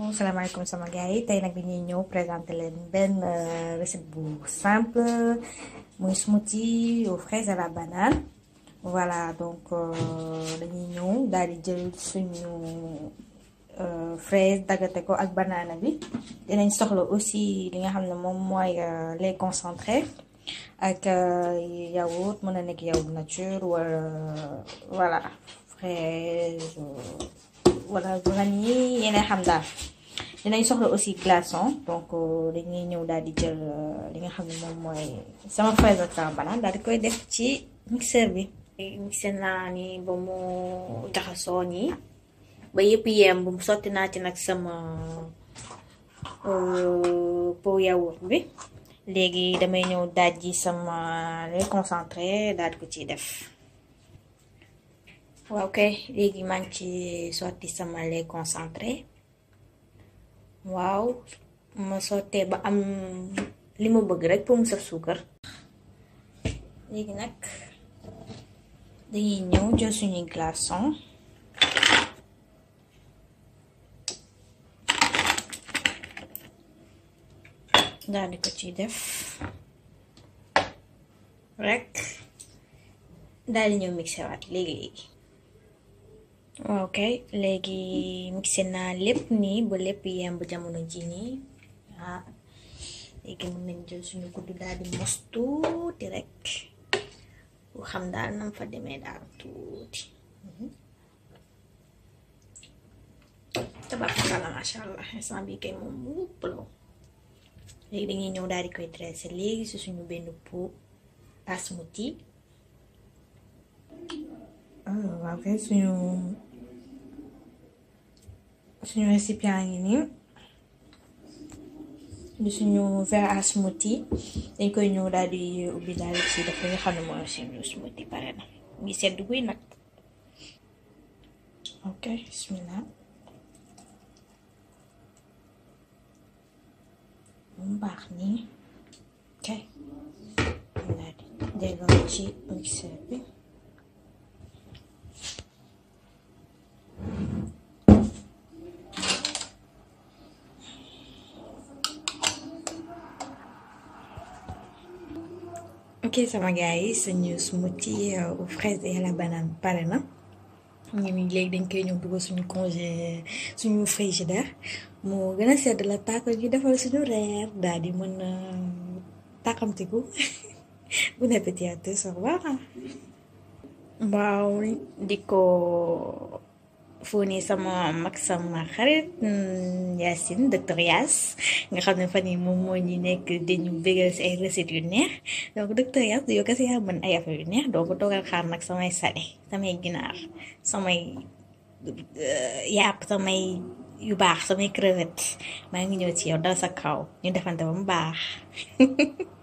salaamaaleykum sama gars yi tey nag dañuy ñëw présenter leen benn recette bu simple muy smoothie aux fraises à la banane voilà donc dañuy ñëw daal di jël suñu fraise daggate ko ak banana bi dinañ soxla aussi li nga xam ne moom mooy lait concentré ak yaourt mën na nekk yaourt nature wala voilà fraise wala vanille yeneen xam daal dinañ soxla aussi glaçon donc dañuy ñëw daal di jël li nga xam ne moom mooy sama fraise ak sama banane daal di koy def ci mixeur bi mixé naa ni ba mu jaxasoo nii ba yëpp yemb sotti naa ci nag sama pot yaourt bi léegi damay ñëw daaj ji sama lait concentré daal di ko ciy def waaw kay léegi maa ngi ci sotti sama lait concentré waaw ma sottee ba am li ma bëgg rek pour mu saf suukar léegi nag dañuy ñëw jël suñuy glaçon daal di ko ci def rek daal di ñëw mixé waat léegi léegi waaw kay léegi mixé naa lépp nii ba lépp yemb jamono ji nii ah léegi mën nañ jël suñu kuddu daal di mos tuuti rek bu xam daal nam fa demee daal tuuti tabaarkalla masha allah instant bi kay moom wupp la léegi dañuy ñëw daal di koy dressé léegi si suñu benn pot à smoothie waaw kay suñu suñu récipient ngi nii di suñu verre à smoothie dañ koy ñëw daal di ubbi daal di ci def li nga xam ne mooy suñu smoothie pare na ngi sedd guy nag ok bismillah mu baax nii ok daal di delloo ci mixeur bi ok sama gars yi suñu smoothie aux fraises et à la banane pare na ñu ni léegi dañ koy ñëw dugal suñu congé suñu frigidaire moo gën a sedd la tàkkal ñu defal suñu reer daal di mën a tàkkamtiku bon appétit à tous au revoir waaw di ko fóoni sama mag sama xarit Yacine docteur Yass nga xam ne fan yi moom moo ñu nekk dañu bégal si ay recettes yu neex donc docteur Yass yow kese yaa mën ay affaire yu neex donc toogal xaar nag samay salé samay ginaar samay yàpp samay yu baax samay crevette maa ngi ñëw ci yow dal sa kaw ñu defante ba mu baax